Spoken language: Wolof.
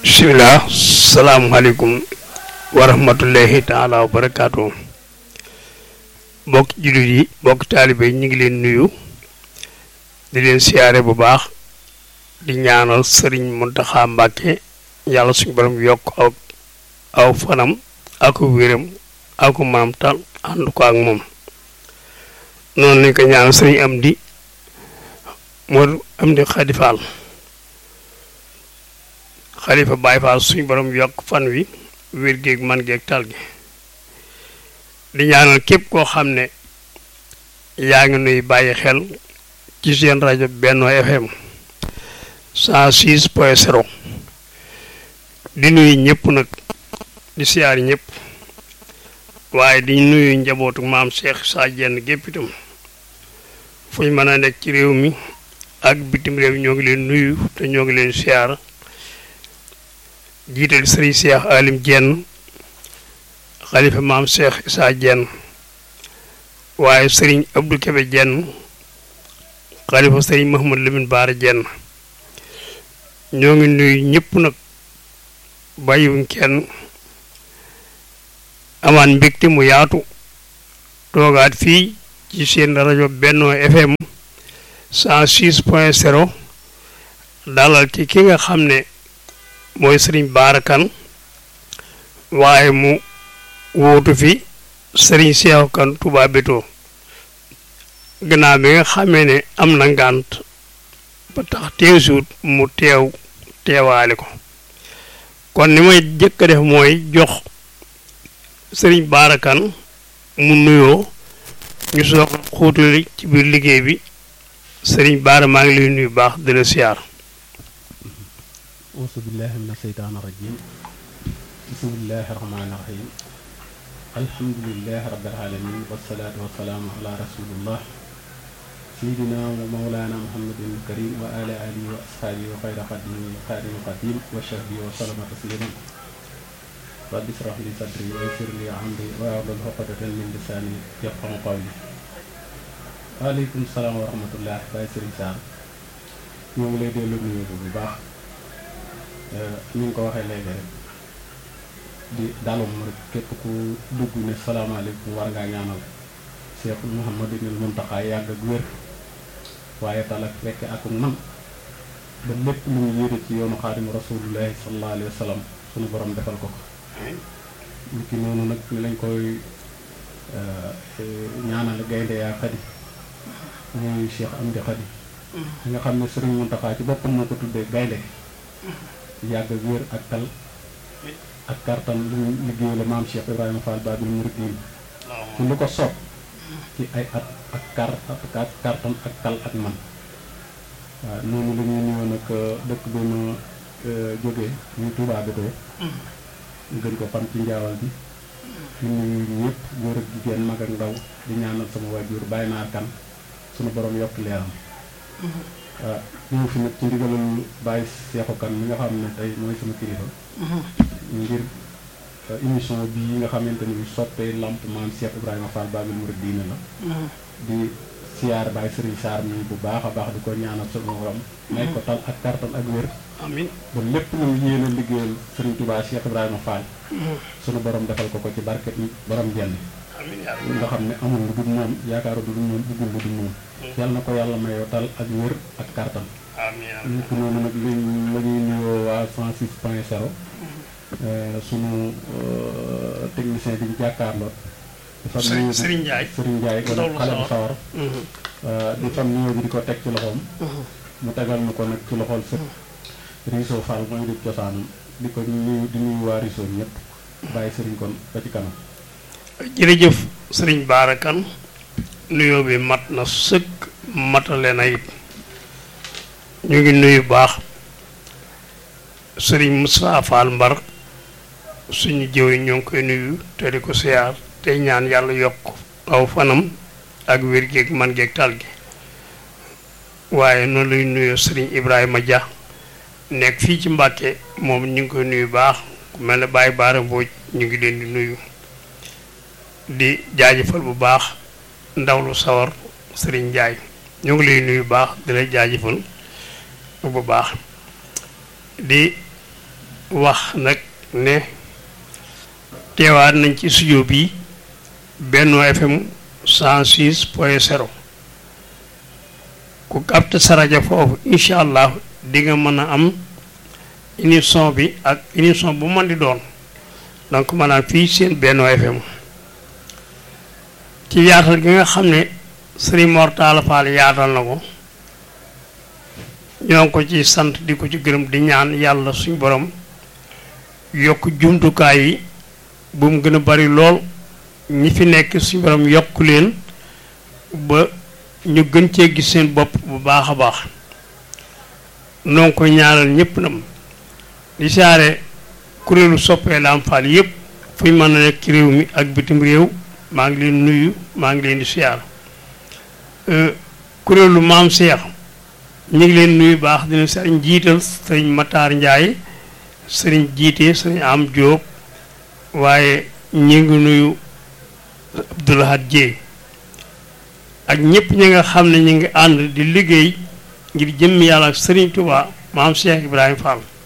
bisimilah salaamualeykum wa rahmatullahi taala wa barakaatu bokk jullit yi bokk taalibe yi ñu ngi leen nuyu di leen siyaare bu baax di ñaanal sëriñ Muntaxa Mbàkke yàlla suñu borom yokk aw aw fanam ak wéram ak maam tal ànd ko ak moom noonu lañ ko ñaanal sëriñ am di moo am di Xadi Faal xalifa Baay Faal suñu borom yokk fan wi wér géeg man géeg tal gi di ñaanal képp koo xam ne yaa ngi nuy bàyyi xel ci seen rajo Benno FM 106 point 0 di nuyu ñëpp nag di siyaar ñëpp waaye di nuyu njabootu maam Cheikh Sa Diène gépp itam fu ñu mën a nekk ci réew mi ak bitim réew ñoo ngi leen nuyu te ñoo ngi leen siyaar jiital sëriñ Cheikh Alim Diène xalifa maam Cheikh Issa Diène waaye sëriñ Abdou Kébé Diène xalifa sëriñ Mahamad Lamine Baara Diène ñoo ngi nuyu ñëpp nag bàyyiwuñ kenn amaan mbégte mu yaatu toogaat fii ci seen rajo Benno FM 106 point 0 dalal ci ki nga xam ne mooy sëriñ baarakan waaye mu wóotu fi sëriñ Seexu Kan Touba Bétto gannaaw bi nga xamee ne am na ngànt ba tax teewsuut mu teew teewaale ko kon ni may jëkk a def mooy jox sëriñ baarakan mu nuyoo ñu soog xuutuli ci biir liggéey bi sëriñ baara maa ngi lay nuyu baax di la siyaar auzu billahi min asheytaan irajim bismillahi rahmaani rahim alhamdulilahi rabbil alamin wasalaatu wasalaamu ala rasulillah sayidina wa mawlana muhammadin karim wa ala alihi wa ashaabihi wa xayra xadimi xaadimi xadim wa sahbihi wa salama tasliman rabbi israh li sadri wa yassir li amri wa ahlul uqdatan min lisaani yafqahu qawli waaleykum salaam wa rahmatullah Baye Serigne Sarr ñoo ngi lay dellu nuyu bu baax ni nga ko waxee léegi rek di dalum rek képp ku dugg ne salaamaaleykum war ngaa ñaanal Cheikh Mouhamadou Mountakha yàgg ak wér waaye tal ak fekk ak man ba lépp lu ñu yére ci yoonu xaadimu rasulullahi sallallahu alayhi wa sallam suñu borom defal ko ko lu ki noonu nag ni lañ koy ñaanal gaynde yaa xadi muy Cheikh Amdi xadi nga xam ne Serigne Mountakha ci boppam moo ko tuddee gaynde yàgg ak wér ak tal ak kartan lu ñu liggéey la maam Cheikh Ibrahima Fall Babil Mouridine ci lu ko soob ci ay at ak kar ak kartan ak tal ak man waaw noonu la ñuy nuyoo nag dëkk bi ma jógee ñu Touba Bétto ñu gën ko xam ci njaawal bi di nuyu ñëpp góor ak jigéen mag ak ndaw di ñaanal sama waajur bàyyi naar kan sunu borom yokk leeram waaw ñëw fi nag ci ndigalal Baye Seexu Kan mi nga xam ne tey mooy sama kilifa ngir émission bii nga xamante ni soppee lamp maam Cheikh Ibrahima Fall Babil Mouridine la di siyaar Baye Serigne Sarr mi bu baax a baax di ko ñaanal sama borom may ko tal ak kartan ak wér amiin ba lépp lu yéene liggéeyal Serigne Touba Cheikh Ibrahima Fall sunu borom defal ko ko ci barke borom jenn nga xam ne amul lu dul moom yaakaaru lu dul moom bëggul lu dul moom yàlla na ko yàlla mayoo tal ak wér ak kartan ñu ko noonu nag li la ñuy nuyoo waa 106 point 0 sunu technicien bi ñu jàkkaarloo dafa nuyu Serigne Ndiaye Serigne Ndiaye kon xale bu sawar di fam nuyoo bi di ko teg ci loxoom mu tegal ñu ko nag ci loxol sët Riso Fall mooy di cosaan di ko nuyu di nuyu waa Riso ñëpp bàyyi Serigne kon ba ci kanam jërëjëf sëriñ baarakan nuyoo bi mat na sëkk matale na it ñu ngi nuyu baax sëriñ Moussa Fall Mbar suñu jëw yi ñoo ngi koy nuyu te di ko siyaar tey ñaan yàlla yokk aw fanam ak wér géeg man géeg tal gi waaye noonu lay nuyoo sëriñ Ibrahima Dia nekk fii ci Mbàkke moom ñu ngi koy nuyu baax ku mel ne Baye Baara Mbooj ñu ngi leen di nuyu di jaajëfal bu baax ndaw lu sawar sëriñ Ndiaye ñu ngi lay nuyu baax di la jaajëfal bu baax di wax nag ne teewaat nañ ci studio bi Benno FM 106 point 0 ku capte sa rajo foofu incha allah di nga mën a am émission bi ak émission bu mën di doon donc maanaam fii seen Benno FM ci yaatal gi nga xam ne Serigne Mor Talla Fall yaatal na ko ñoo ngi ko ci sant di ko ci gërëm di ñaan yàlla suñ borom yokk jumtukaay yi bu mu gën a bari lool ñi fi nekk suñ borom yokk leen ba ñu gën cee gis seen bopp bu baax a baax noo ngi koy ñaanal ñëpp nam di saare kuréelu soppee Lamp Fall yëpp fu ñu mën a nekk ci réew mi ak bitim réew maa ngi leen nuyu maa ngi leen di siyaar kuréelu maam Cheikh ñu ngi leen nuyu baax dina sëriñ jiital sëriñ Matar Ndiaye sëriñ jiite sëriñ Am Diop waaye ñu ngi nuyu Abdoulahad Dieye ak ñëpp ñi nga xam ne ñu ngi ànd di liggéey ngir jëmm yàlla ak sëriñ Touba maam Cheikh Ibrahima Fall